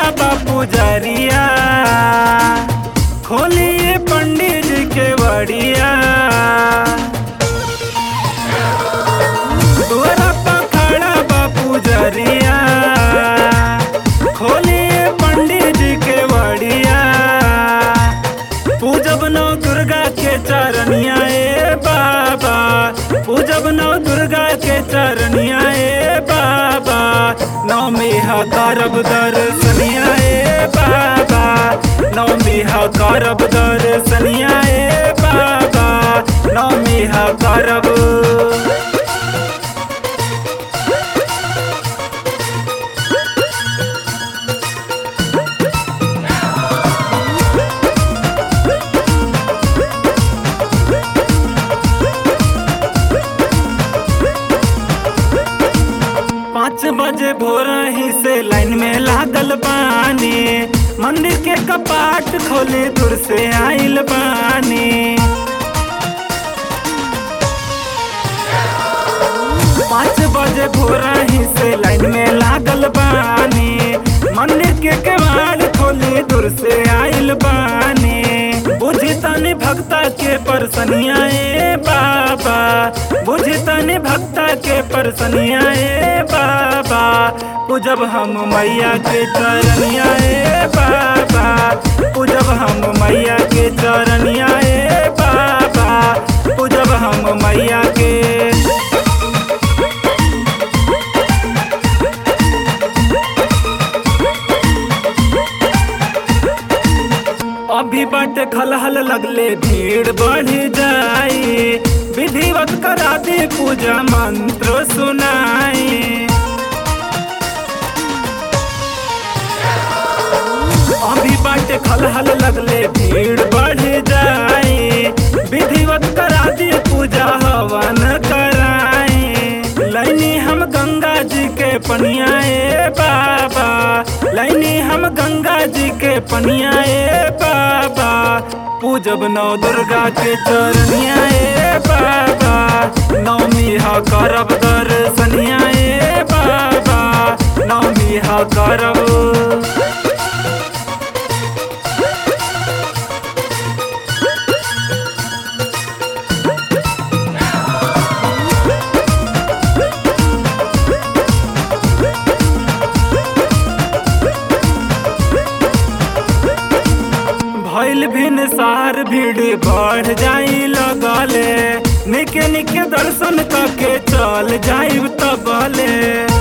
बा पुजरिया खोलिए पंडित जी के बड़िया तोरा पखड़ा बा पुजरिया खोलिए पंडित जी के बड़िया पूजब नौ दुर्गा के चरनिया ए बाबा पूजब नौ दुर्गा के चरनिया ए बाबा नौमी हा करब दर्शनिया ए बाबा नौमी हा करब दर्शनिया ए बाबा नौमी हा करब पाँच बजे भोर ही से लाइन में लागल बानी मंदिर के कपाट खोले दूर से आइल बानी पाँच बजे भोर ही से लाइन में लागल बानी मंदिर के केवाड़ खोले दूर से आइल बानी बुझी तनी भक्ता के परसनिया ए बाबा बुझी तनी भक्ता के परसनिया ए बाबा पूजब हम मैया के चरनिया ए बाबा पूजब हम मैया के चरनिया ए बाबा पूजब हम मैया के अभी बट खलहल लगले भीड़ बढ़ जाई विधिवत करा दे पूजा मंत्र सुनाई अभी बट खलहल लगले भीड़ बढ़ जाई विधिवत करा दे पूजा हवन कराई लैनी हम गंगा जी के पनिया ए बाबा लैनी हम गंगा जी के पनिया ए बाबा पूजब नौ दुर्गा के चरनिया ए बाबा नौमी हा करब दर्शनिया ए बाबा नौमी हा करब भैल भिन सार भीड़ बढ़ जाई लगले निके निके दर्शन करके चल जाइब तबले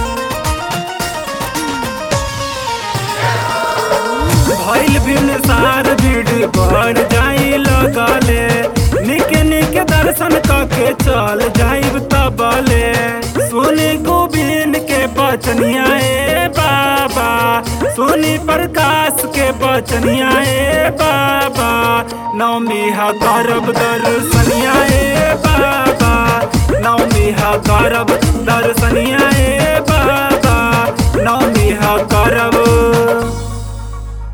भैल भिन सार भीड़ बढ़ जाई लगले निके निके दर्शन करके चल जाइब तबले सोनी गोबिंद के बचनिया ए बाबा सोनी प्रकाश के बचनिया ए बाबा नौमी हा करब दर्शनिया ए बाबा नौमी हा करब दर्शनिया ए बाबा